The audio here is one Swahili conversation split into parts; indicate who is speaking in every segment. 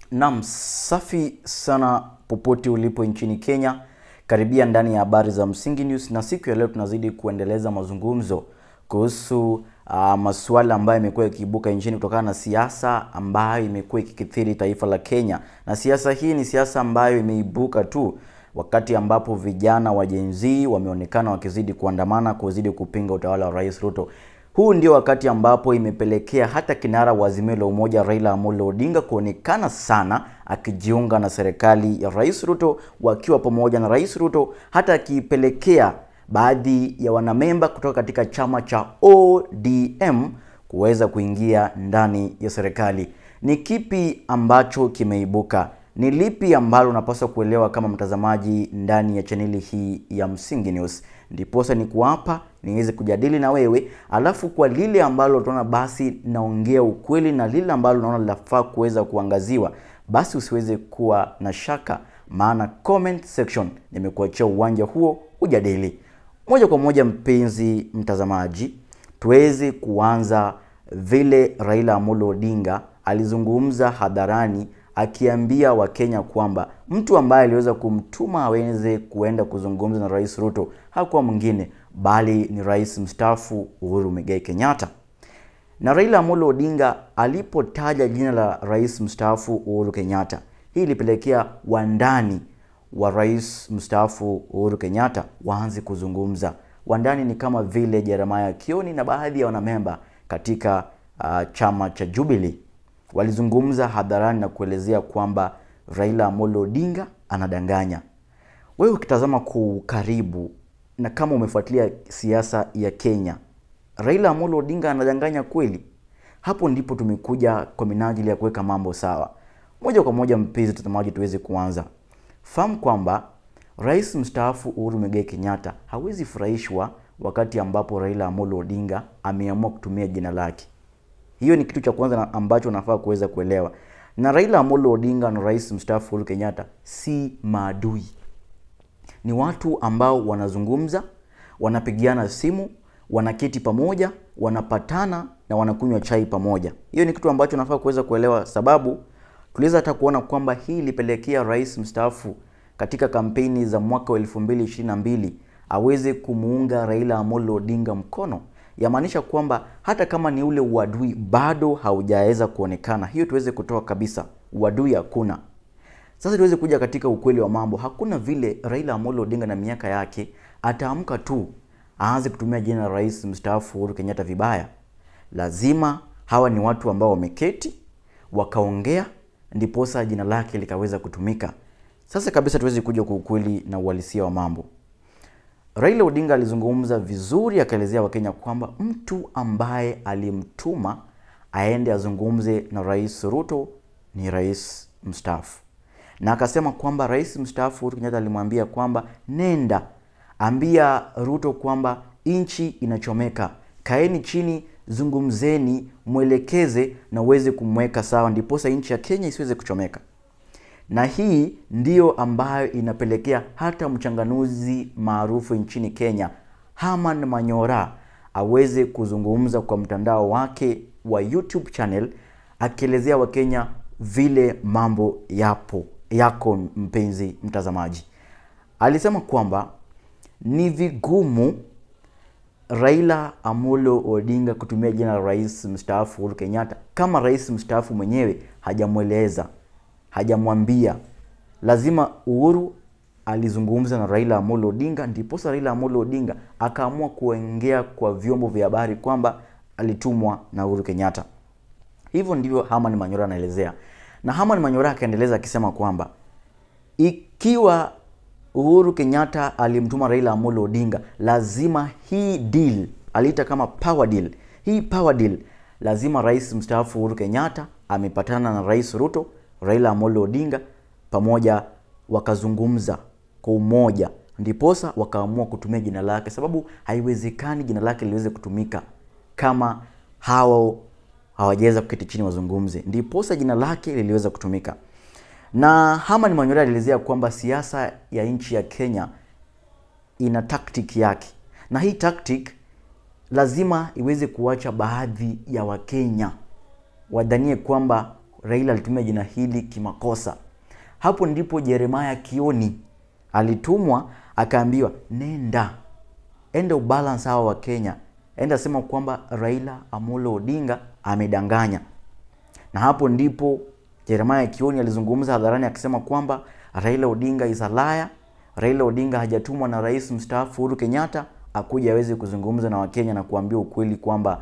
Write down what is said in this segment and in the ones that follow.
Speaker 1: Naam, safi sana popote ulipo nchini Kenya, karibia ndani ya habari za Msingi News, na siku ya leo tunazidi kuendeleza mazungumzo kuhusu uh, masuala ambayo yamekuwa yakiibuka nchini kutokana na siasa ambayo imekuwa ikikithiri taifa la Kenya, na siasa hii ni siasa ambayo imeibuka tu wakati ambapo vijana wa Gen Z wameonekana wakizidi kuandamana kuzidi kupinga utawala wa Rais Ruto. Huu ndio wakati ambapo imepelekea hata kinara wa Azimio la Umoja Raila Amolo Odinga kuonekana sana akijiunga na serikali ya Rais Ruto, wakiwa pamoja na Rais Ruto, hata akipelekea baadhi ya wanamemba kutoka katika chama cha ODM kuweza kuingia ndani ya serikali. Ni kipi ambacho kimeibuka? Ni lipi ambalo unapaswa kuelewa kama mtazamaji ndani ya chaneli hii ya Msingi News? Ndiposa ni kuapa niweze kujadili na wewe, alafu kwa lile ambalo tunaona basi naongea ukweli na lile ambalo naona linafaa kuweza kuangaziwa, basi usiweze kuwa na shaka, maana comment section nimekuachia uwanja huo ujadili moja kwa moja. Mpenzi mtazamaji, tuweze kuanza vile Raila Amolo Odinga alizungumza hadharani akiambia Wakenya kwamba mtu ambaye aliweza kumtuma aweze kuenda kuzungumza na Rais Ruto hakuwa mwingine bali ni rais mstaafu Uhuru Muigai Kenyatta. Na Raila Amolo Odinga alipotaja jina la rais mstaafu Uhuru Kenyatta, hii ilipelekea wandani wa rais mstaafu Uhuru Kenyatta waanze kuzungumza. Wandani ni kama vile Jeremiah Kioni na baadhi ya wanamemba katika uh, chama cha Jubilee walizungumza hadharani na kuelezea kwamba Raila Amolo Odinga anadanganya. Wewe ukitazama kwa ukaribu na kama umefuatilia siasa ya Kenya, Raila Amolo Odinga anadanganya kweli? Hapo ndipo tumekuja kwa minajili ya kuweka mambo sawa. Moja kwa moja, mpenzi mtazamaji, tuweze kuanza. Fahamu kwamba rais mstaafu Uhuru Muigai Kenyatta hawezi furahishwa wakati ambapo Raila Amolo Odinga ameamua kutumia jina lake. Hiyo ni kitu cha kwanza ambacho unafaa kuweza kuelewa. Na Raila Amolo Odinga na rais mstaafu Uhuru Kenyatta si maadui, ni watu ambao wanazungumza, wanapigiana simu, wanaketi pamoja, wanapatana na wanakunywa chai pamoja. Hiyo ni kitu ambacho unafaa kuweza kuelewa, sababu tuliweza hata kuona kwamba hii ilipelekea rais mstaafu katika kampeni za mwaka wa 2022 aweze kumuunga Raila Amolo Odinga mkono yamaanisha kwamba hata kama ni ule uadui bado haujaweza kuonekana. Hiyo tuweze kutoa kabisa, uadui hakuna. Sasa tuweze kuja katika ukweli wa mambo. Hakuna vile Raila Amolo Odinga na miaka yake ataamka tu aanze kutumia jina la rais mstaafu Uhuru Kenyatta vibaya. Lazima hawa ni watu ambao wameketi wakaongea, ndiposa jina lake likaweza kutumika. Sasa kabisa tuweze kuja kwa ukweli na uhalisia wa mambo. Raila Odinga alizungumza vizuri, akaelezea Wakenya kwamba mtu ambaye alimtuma aende azungumze na Rais Ruto ni rais mstaafu, na akasema kwamba rais mstaafu Uhuru Kenyatta alimwambia kwamba nenda ambia Ruto kwamba nchi inachomeka, kaeni chini, zungumzeni, mwelekeze na uweze kumweka sawa, ndiposa nchi ya Kenya isiweze kuchomeka na hii ndiyo ambayo inapelekea hata mchanganuzi maarufu nchini Kenya Herman Manyora aweze kuzungumza kwa mtandao wake wa YouTube channel akielezea Wakenya vile mambo yapo yako. Mpenzi mtazamaji, alisema kwamba ni vigumu Raila Amolo Odinga kutumia jina la rais mstaafu Uhuru Kenyatta kama rais mstaafu mwenyewe hajamweleza hajamwambia. Lazima Uhuru alizungumza na Raila Amolo Odinga, ndiposa Raila Amolo Odinga akaamua kuongea kwa vyombo vya habari kwamba alitumwa na Uhuru Kenyatta. Hivyo ndivyo Herman Manyora anaelezea, na Herman Manyora akaendeleza akisema kwamba ikiwa Uhuru Kenyatta alimtuma Raila Amolo Odinga, lazima hii deal aliita kama power deal. Hii power deal lazima rais mstaafu Uhuru Kenyatta amepatana na Rais Ruto Raila Amolo Odinga pamoja wakazungumza kwa umoja, ndiposa wakaamua kutumia jina lake, sababu haiwezekani jina lake liweze kutumika kama hao hawajaweza kuketi chini wazungumze, ndiposa jina lake liliweza kutumika. Na Herman Manyora alielezea kwamba siasa ya nchi ya Kenya ina tactic yake, na hii tactic lazima iweze kuacha baadhi ya Wakenya wadhanie kwamba Raila alitumia jina hili kimakosa. Hapo ndipo Jeremiah Kioni alitumwa akaambiwa, nenda enda ubalance hawa wa Kenya, enda sema kwamba Raila Amolo Odinga amedanganya. Na hapo ndipo Jeremiah Kioni alizungumza hadharani akisema kwamba Raila Odinga is a liar. Raila Odinga hajatumwa na rais mstaafu Uhuru Kenyatta akuja aweze kuzungumza na Wakenya na kuambia ukweli kwamba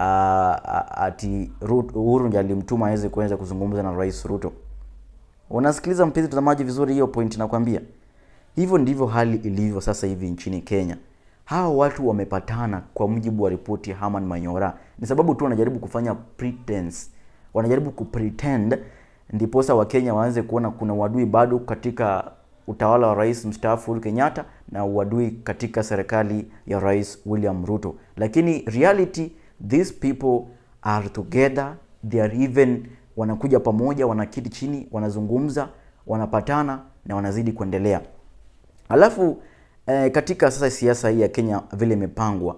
Speaker 1: uh, ati Uhuru ndiye alimtuma aweze kuanza kuzungumza na Rais Ruto. Unasikiliza mpenzi mtazamaji vizuri hiyo point nakwambia. Hivyo ndivyo hali ilivyo sasa hivi nchini Kenya. Hawa watu wamepatana kwa mujibu wa ripoti ya Herman Manyora. Ni sababu tu wanajaribu kufanya pretense. Wanajaribu kupretend ndiposa Wakenya waanze kuona kuna uadui bado katika utawala wa rais mstaafu Uhuru Kenyatta na uadui katika serikali ya Rais William Ruto. Lakini reality these people are together, they are even wanakuja pamoja, wanakiti chini, wanazungumza, wanapatana na wanazidi kuendelea. Alafu eh, katika sasa siasa hii ya Kenya vile imepangwa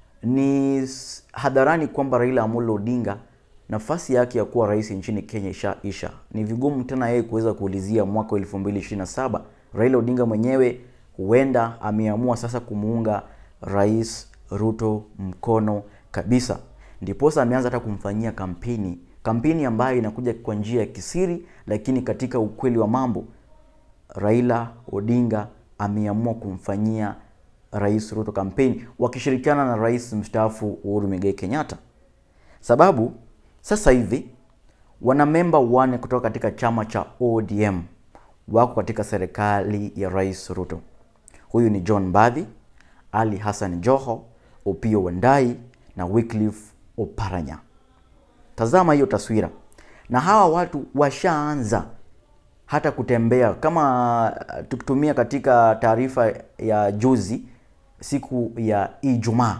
Speaker 1: ni hadharani kwamba Raila Amolo Odinga nafasi yake ya kuwa rais nchini Kenya isha isha. Ni vigumu tena yeye kuweza kuulizia mwaka wa 2027. Raila Odinga mwenyewe huenda ameamua sasa kumuunga Rais Ruto mkono kabisa, ndiposa ameanza hata kumfanyia kampeni, kampeni ambayo inakuja kwa njia ya kisiri, lakini katika ukweli wa mambo Raila Odinga ameamua kumfanyia Rais Ruto kampeni wakishirikiana na rais mstaafu Uhuru Muigai Kenyatta, sababu sasa hivi wanamemba wane kutoka katika chama cha ODM wako katika serikali ya Rais Ruto. Huyu ni John Mbadi, Ali Hassan Joho, Opiyo Wandayi na Wycliffe Oparanya. Tazama hiyo taswira, na hawa watu washaanza hata kutembea kama tukitumia katika taarifa ya juzi siku ya Ijumaa.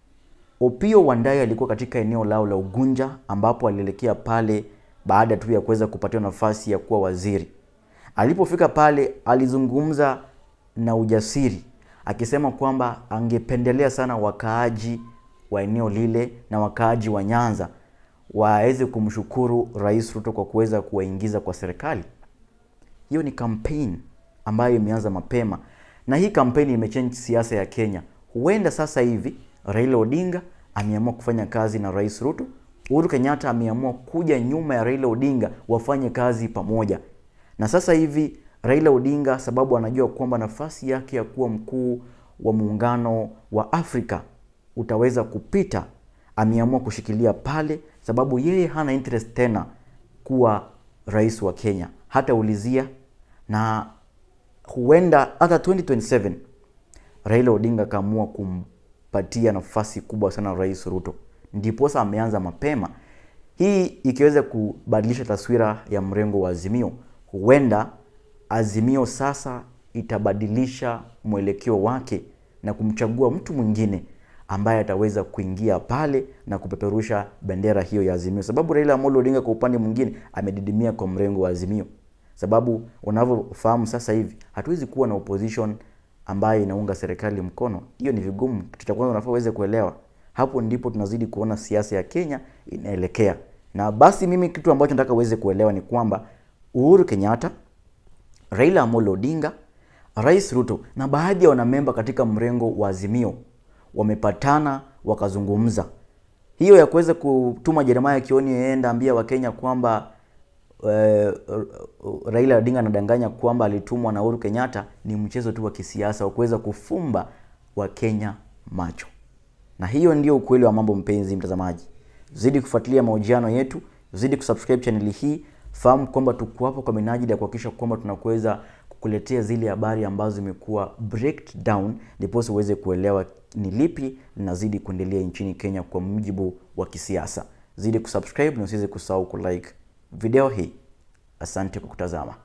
Speaker 1: Opiyo Wandayi alikuwa katika eneo lao la Ugunja ambapo alielekea pale baada tu ya kuweza kupatiwa nafasi ya kuwa waziri. Alipofika pale alizungumza na ujasiri akisema kwamba angependelea sana wakaaji wa eneo lile na wakaaji wa Nyanza waweze kumshukuru Rais Ruto kwa kuweza kuwaingiza kwa serikali. Hiyo ni campaign ambayo imeanza mapema na hii kampeni imechange siasa ya Kenya. Huenda sasa hivi Raila Odinga ameamua kufanya kazi na Rais Ruto, Uhuru Kenyatta ameamua kuja nyuma ya Raila Odinga wafanye kazi pamoja. Na sasa hivi Raila Odinga, sababu anajua kwamba nafasi yake ya kuwa mkuu wa muungano wa Afrika utaweza kupita, ameamua kushikilia pale, sababu yeye hana interest tena kuwa rais wa Kenya, hata ulizia na huenda hata 2027 Raila Odinga akaamua kumpatia nafasi kubwa sana Rais Ruto, ndiposa ameanza mapema. Hii ikiweza kubadilisha taswira ya mrengo wa Azimio, huenda Azimio sasa itabadilisha mwelekeo wake na kumchagua mtu mwingine ambaye ataweza kuingia pale na kupeperusha bendera hiyo ya Azimio, sababu Raila Amolo Odinga kwa upande mwingine amedidimia kwa mrengo wa Azimio, sababu unavyofahamu sasa hivi hatuwezi kuwa na opposition ambayo inaunga serikali mkono. Hiyo ni vigumu. Kitu cha kwanza unafaa uweze kuelewa. Hapo ndipo tunazidi kuona siasa ya Kenya inaelekea. Na basi mimi kitu ambacho nataka uweze kuelewa ni kwamba Uhuru Kenyatta, Raila Amolo Odinga, Rais Ruto na baadhi ya wanamemba katika mrengo wa Azimio wamepatana wakazungumza. Hiyo ya kuweza kutuma Jeremiah Kioni aende ambia Wakenya kwamba uh, Raila Odinga anadanganya kwamba alitumwa na Uhuru Kenyatta ni mchezo tu wa kisiasa wa kuweza kufumba Wakenya macho, na hiyo ndio ukweli wa mambo. Mpenzi mtazamaji, zidi kufuatilia mahojiano yetu, zidi kusubscribe channel hii. Fahamu kwamba tuko hapo kwa minajili ya kuhakikisha kwamba tunakuweza kukuletea zile habari ambazo zimekuwa breakdown, ndipo uweze kuelewa ni lipi linazidi kuendelea nchini Kenya kwa mujibu wa kisiasa. Zidi kusubscribe na usiweze kusahau kulike video hii. Asante kwa kutazama.